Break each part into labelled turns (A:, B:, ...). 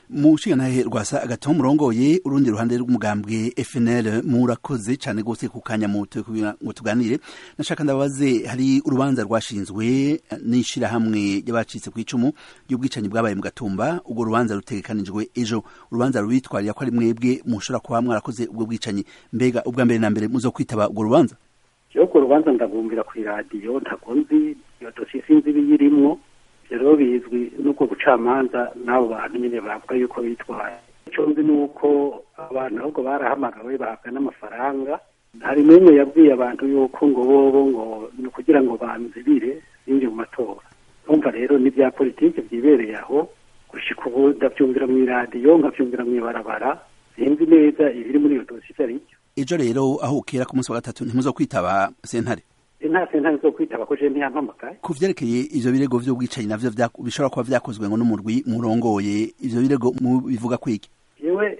A: mushingantahe rwasa agataho murongoye urundi ruhande rw'umugambwe FNL murakoze cyane gose ku kanya muto kugira ngo tuganire nashaka ndabaze hari urubanza rwashinzwe n'ishira hamwe y'abacitse ku icumu y'ubwicanyi bwabaye mu gatumba ubwo rubanza rutegekanijwe ejo urubanza rubitwarira ko ari mwebwe mushobora kuba mwarakoze ubwo bwicanyi mbega ubwa mbere na mbere muzo kwitaba ubwo rubanza
B: yo ku rubanza ndabumvira ku iradiyo ntabwo nzi iyo dosiye sinzi ibiyirimwo rero bizwi n'ubwo bucamanza n'abo bantu nyine bavuga yuko bitwaye icyo nzi ni uko abantu ahubwo barahamagawe bahabwa n'amafaranga hari n'umwe yabwiye abantu yuko ngo bobo ngo ni ukugira ngo banzibire binjye mu matora numva rero n'ibya politiki byibereye aho gushika ubu ndabyumvira mu iradiyo nkabyumvira mu ibarabara sinzi neza ibiri muri iyo dosiye icyo ari cyo
A: ejo rero aho ukera ku munsi wa gatatu ntimuzo kwitaba sentare
B: nta sentare zo kwitaba ko je ntiyampamagaye
A: ku vyerekeye ivyo birego vy'ubwicanyi navyo bishobora kuba vyakozwe ngo n'umurwi murongoye ivyo birego bivuga kwiki
B: yewe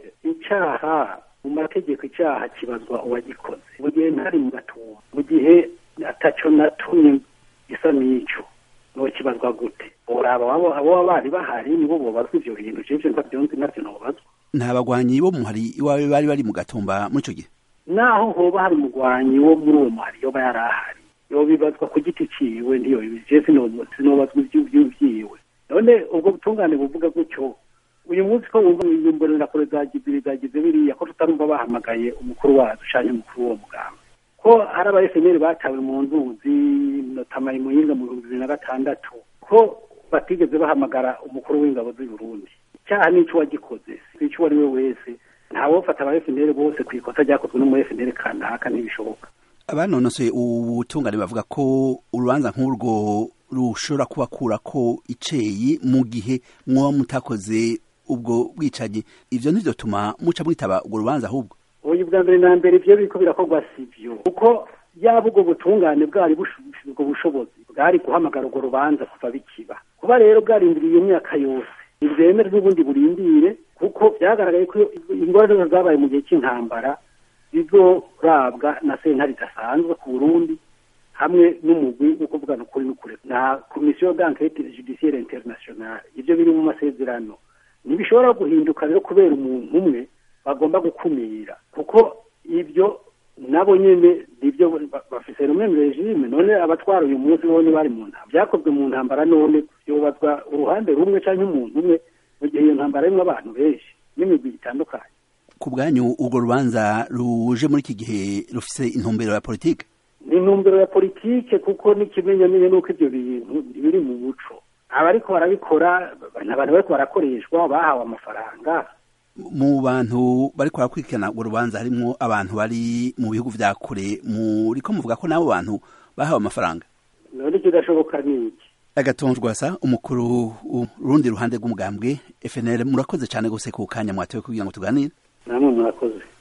B: icaha mu mategeko icaha kibazwa uwagikoze mu gihe ntari mu gatumba mu gihe ataco natumye gisa n'ico nokibazwa gute uraba abo bari bahari nibo bobazwa ivyo bintu jeje ntavyonzi navyo nobazwa
A: nta bagwanyi bo muhari iwawe bari bari mu gatumba muri ico gihe
B: naho hoba hari umugwanyi wo muri uwo muhari yoba yari ahari yobibazwa ku giti ciwe ndiyo je sinobazwa ivy'iwe none ubwo butungane buvuga gutyo uyu munsi ko wumva imbonera kure zagize zagize biriya ko tutarumva bahamagaye umukuru wacu canke umukuru w'uwo mugamba ko hari aba FNL batawe mu nzuzi notamaye muyinga mu bihumbi bibiri na gatandatu ko batigeze bahamagara umukuru w'ingabo z'i Burundi icyaha n'ico wagikoze sico uwo ari we wese ntawofata aba FNL bose ku ikosa ryakozwe no mu FNL kanaka ntibishoboka
A: abanonosoye ubutungane bavuga ko urubanza nk'urwo rushobora kubakura ko iceyi mu gihe mwoba mutakoze ubwo bwicanyi ivyo nivyo tuma muca mwitaba ubwo rubanza ahubwo
B: uyu bwa mbere na mbere ivyo biriko birakorwa sivyo kuko yaba ubwo butungane bwari ubwo bushobozi bwari guhamagara urwo rubanza kuva bikiba kuba rero bwarindiriye iyo myaka yose ntibyemere n'ubundi burindire kuko byagaragaye ko ingorane zabaye mu gihe cy'intambara zizorabwa na sentare idasanzwe ku burundi hamwe n'umugwi wo kuvugana ukuri n'ukuri na komisiyo d'enquête judiciaire internationale ibyo biri mu masezerano ntibishobora guhinduka rero kubera umuntu umwe bagomba gukumira kuko ibyo nabo nyene nivyo bafise rumwe mu regime none abatwara uyu munsi bo bari mu ntambara byakozwe mu ntambara none yobazwa uruhande rumwe canke umuntu umwe mu gihe iyo ntambara arimwo abantu benshi n'imigwi itandukanye
A: ku bwanyu urwo rubanza ruje muri iki gihe rufise intumbero ya politike
B: ni intumbero ya politike kuko n'ikimenyamenya n'uko ivyo bintu biri mu muco abariko barabikora ni abantu bariko barakoreshwa bahawe amafaranga
A: mu bantu bariko barakurikirana urwo rubanza harimwo abantu bari mu bihugu vya kure muriko muvuga ko n'abo bantu bahawe amafaranga
B: none kidashoboka niki
A: agatonjwasa umukuru urundi ruhande rw'umugambwe FNL murakoze cyane gose ku kanya mwatoye kugira ngo tuganire
B: namwe murakoze